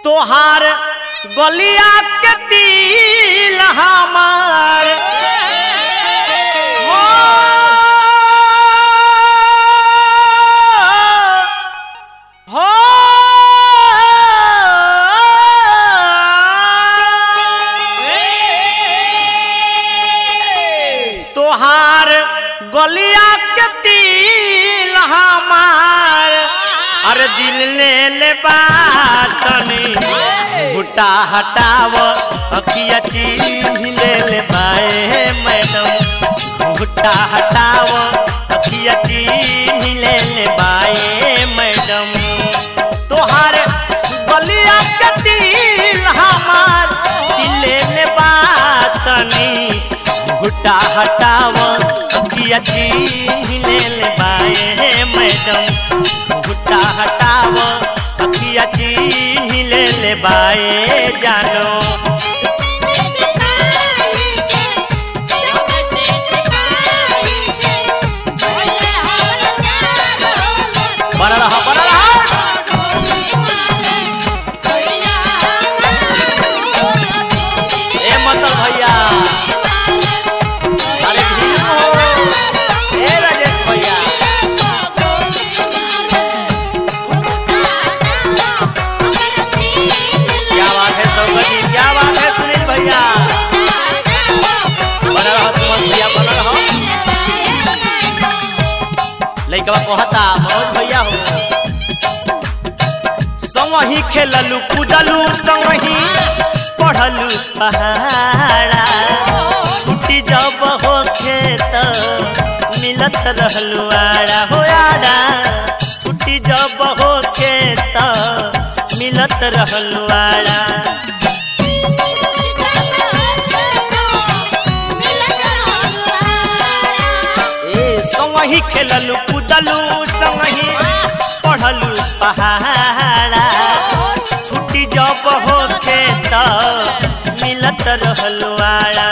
तोहार गलिया के दिल हमार हो हो तोहार गलिया के दिल हमार अरे दिल ले ले बातनी घुटा हटाव अखिया चिन्ह ले ले बाए मैडम घुटा हटाव अखिया चिन्ह ले ले बाए मैडम तोहार गलिया के दिल हमार दिल ले ले बातनी घुटा हटाव अखिया चिन्ह ले ले बाए मैडम घुटा हटाव अखिया चिन्ह ले ले बाए जानो बड़ा रहा बड़ा रहा ए मतलब भैया अरे भीम हो ए राजेश भैया क्या बात है सौगत जी क्या बात है सुनील भैया बना रहा सुमन भैया बना रहा लइकवा कहता मनोज भैया हो संगही खेललू कूदलू संगही पढ़लू पहाड़ा छुट्टी जब हो खेत मिलत रहलू आड़ा हो आड़ा छुट्टी जब हो खेत मिलत रहलू आड़ा ए संगही खेललू कूदलू संगही पढ़लू पहाड़ा छुट्टी जब हो खेत मिलत रहलू आड़ा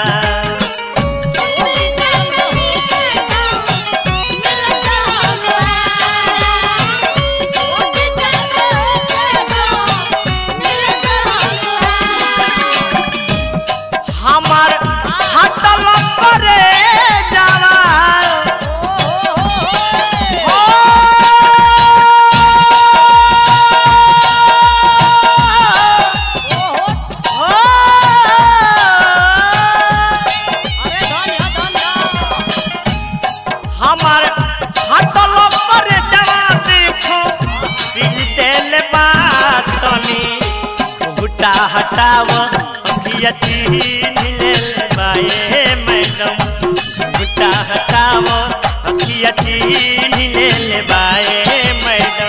हमार हटल करे जावा हो हमार हटल करे जावा देखो सिल देल बातनी घुटा हटाव अखिया चिन्ह ले ले बाए मैडम घुटा हटाव अखिया चिन्ह ले ले बाए मैडम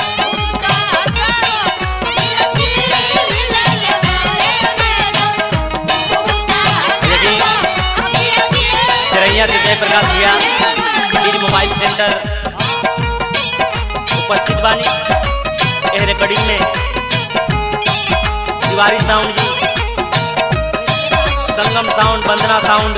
सरैया से जयप्रकाश भैया इन मोबाइल सेंटर उपस्थित बानी एह रिकॉर्डिंग में Tiwari sound ji Sangam sound Vandana sound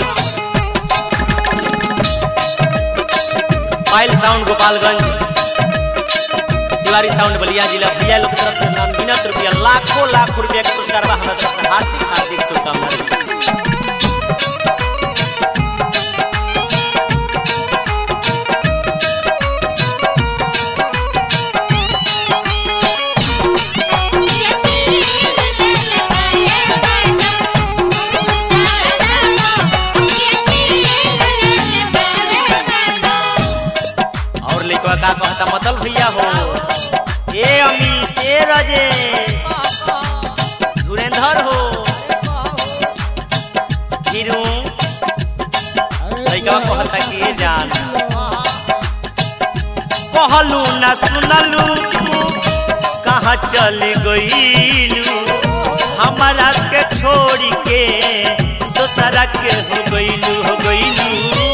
Payal sound Gopalganj Tiwari sound Ballia जिला भैया लोग की तरफ से अनगिनत रुपया लाखों लाख रुपया के पुरस्कार बा हमारा तरफ से हार्दिक हार्दिक शुभकामनाएं और लेकवा का कहता मतल भैया हो ए अमित ए राजेश धुरेंद्र हो फिरू लइकवा कहता कि ए जान कहलू ना सुनलू तू कहाँ चल गईलू हमारा के छोड़ के दोसरा के हो गईलू हो गईलू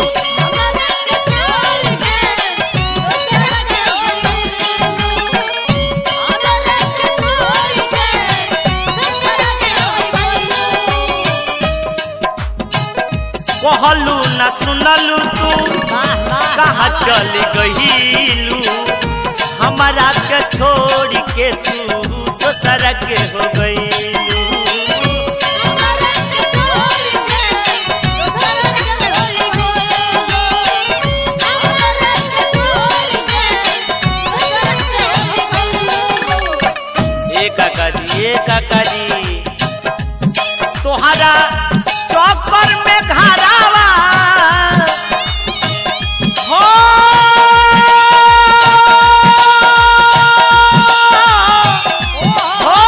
कहलू न सुनलू तू कहाँ चल गईलू हमारा के छोड़ के तू दोसरा के हो गई काका जी ए काका जी तोहरा चौकर में घरावा हो हो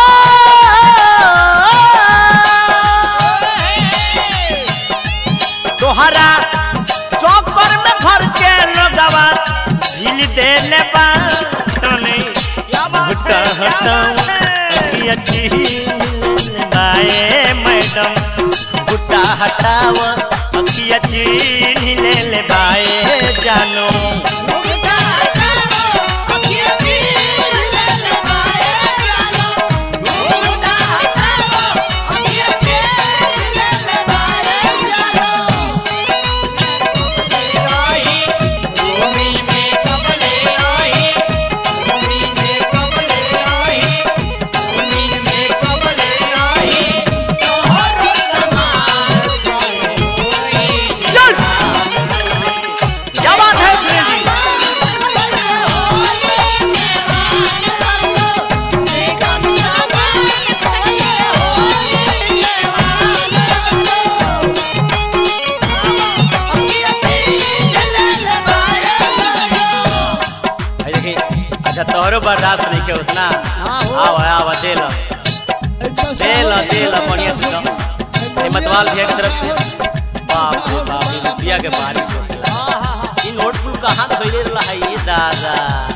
तोहरा चौकर में घर के लोगवा झील देले बाटने हटा हटा अखिया बाए मैडम गुट्टा हटाव अखिया चीन ले ले बाए जानो चल क्या बात है सुनील जी भाई देखी अच्छा तोहरो बर्दाश्त नहीं के उतना आवा आवा दे लो दे लो दे लो बढ़िया से दो हिम्मतवाल भैया की तरफ से बाप रे बाप ये रुपया के बारिश हो गया इन नोट पुल कहाँ धोइले रहा है ये दादा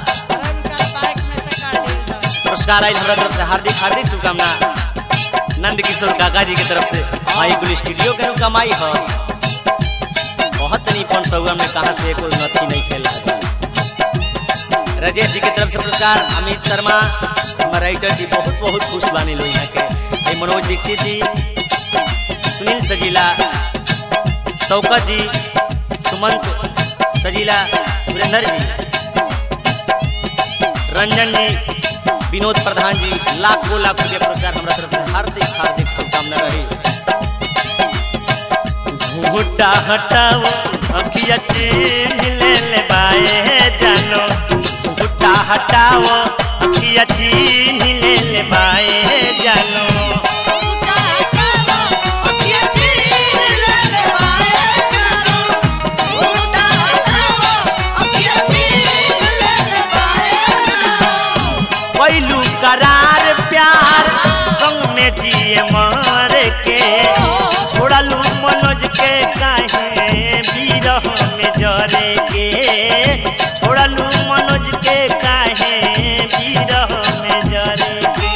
पुरस्कार आई हमरा तरफ से हार्दिक हार्दिक शुभकामना नंद किशोर काका जी की तरफ से आई कुल स्टूडियो के नु कमाई हो बहुत नहीं पन सौगम में कहा से कोई नथी नहीं खेल राजेश जी की तरफ से पुरस्कार अमित शर्मा हमारे राइटर जी बहुत बहुत खुश बानी लो यहाँ के ये मनोज दीक्षित जी सुनील सजीला शौकत जी सुमंत सजीला सुरेंद्र जी रंजन जी विनोद प्रधान जी लाखों लाख रुपया पुरस्कार हमारा तरफ से हार्दिक हार्दिक शुभकामना रही घूटा हटाओ अखिया चीन ले ले बाए जानो घूटा हटाओ अखिया चीन ले ले बाए जानो पहलू करार प्यार संग में जिए मर के छोड़लू मनोज के काहे बीरह में जरे के छोड़लू मनोज के काहे बीरह में जरे के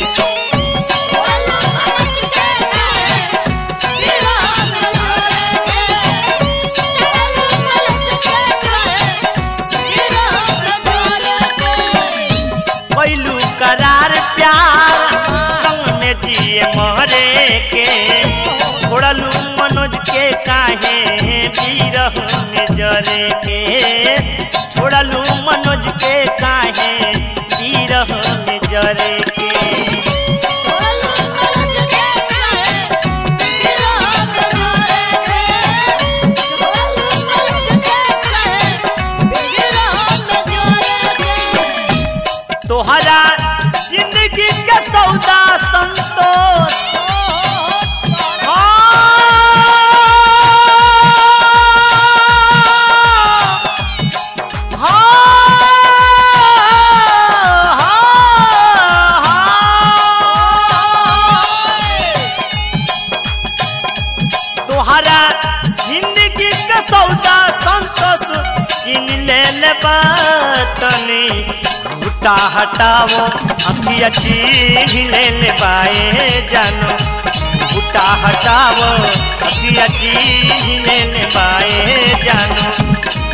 पहलू करार प्यार संग में जिए मरे के छोड़लू मनोज के काहे बीरह में जरे के छोड़लू मनोज के काहे बीरह में जरे के तोहरा जिंदगी के सौदा संतोष हाँ, हाँ, हाँ। तोहरा जिंदगी के सौदा संतोष किन ले ले बातनी घुटा हटाओ अखिया चीन ले ले बाए जानो घुटा हटाओ अखिया चीन ले ले बाए जानो